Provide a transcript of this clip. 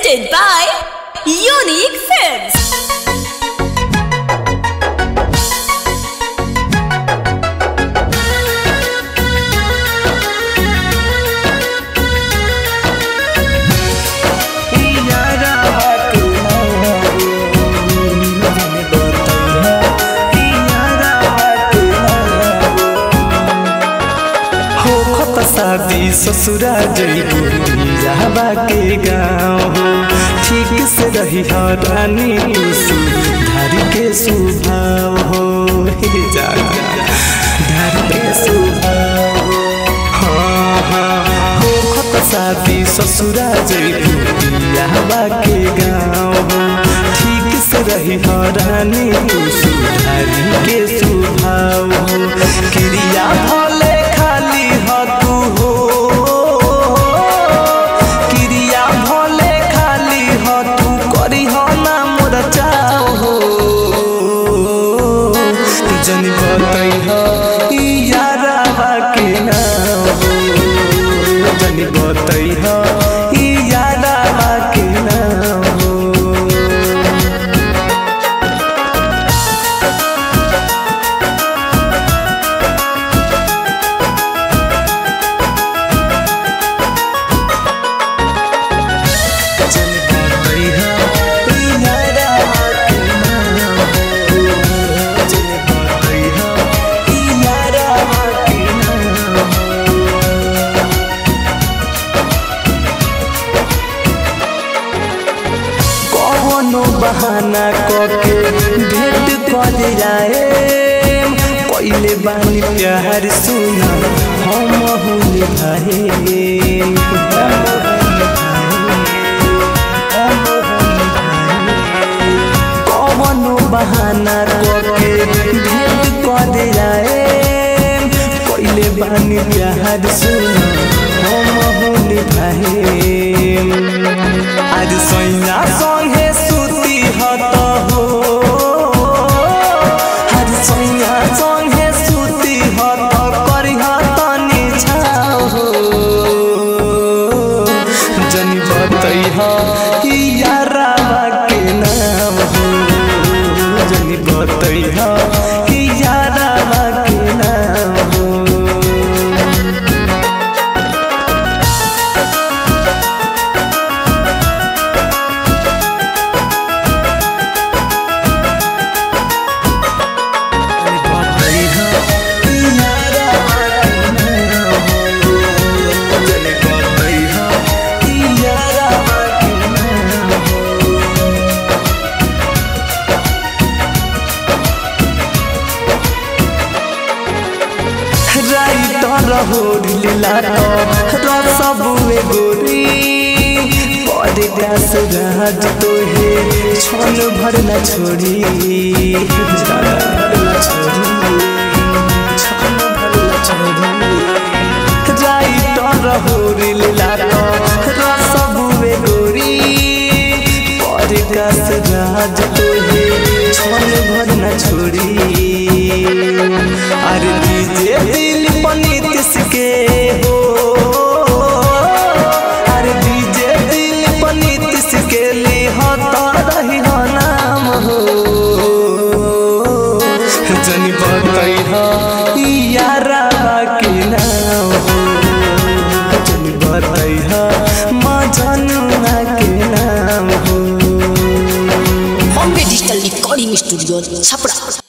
presented by Unique Films. शादी ससुरा जइबू रहबा के गाँव हो ठीक से रही रानी धारी के सुभाव हो हे जा धारी के सुभाव हो हाँ हाँ हो खत शादी ससुरा जइबू रहबा के गाँव हो ठीक से रही रानी धारी के सुभाव हो क्रिया भले खाली हो तू हो क्रिया भले खाली हो तू करी हो ना मोर चाव हो जनी बतई हो ई यारा के नाम हो जनी बतई हो ई यारा के नाम हो कौनो बहाना करके भेंट कर जाए पहले बानी प्यार सुना हम हुल भाई कौनो बहाना करके भेंट कर जाए पहले बानी प्यार सुना हम हुल भाई आज सैया संगे सुती हत हो आज सैया संगे सुती हत करी तनी छाओ हो जनी बतई ह कि यारा के नाम हो जनी बतई ह कि यारा के नाम हो राज तो हे क्षण भर न छोड़ी छोड़ी क्षण भर न छोड़ी राइटर हो लीला रसबुए गोरी परकाश राज तोहे क्षण भर न छोड़ी अरे डीजे दिल पनीत के हो अरे डीजे दिल पनीत के लिए होता रही हो नाम हो जनी बतई हो यारा के नाम हो जनी बतई हो माँ जनुआ के नाम हो Bombay Digital Recording Studio, Sapra.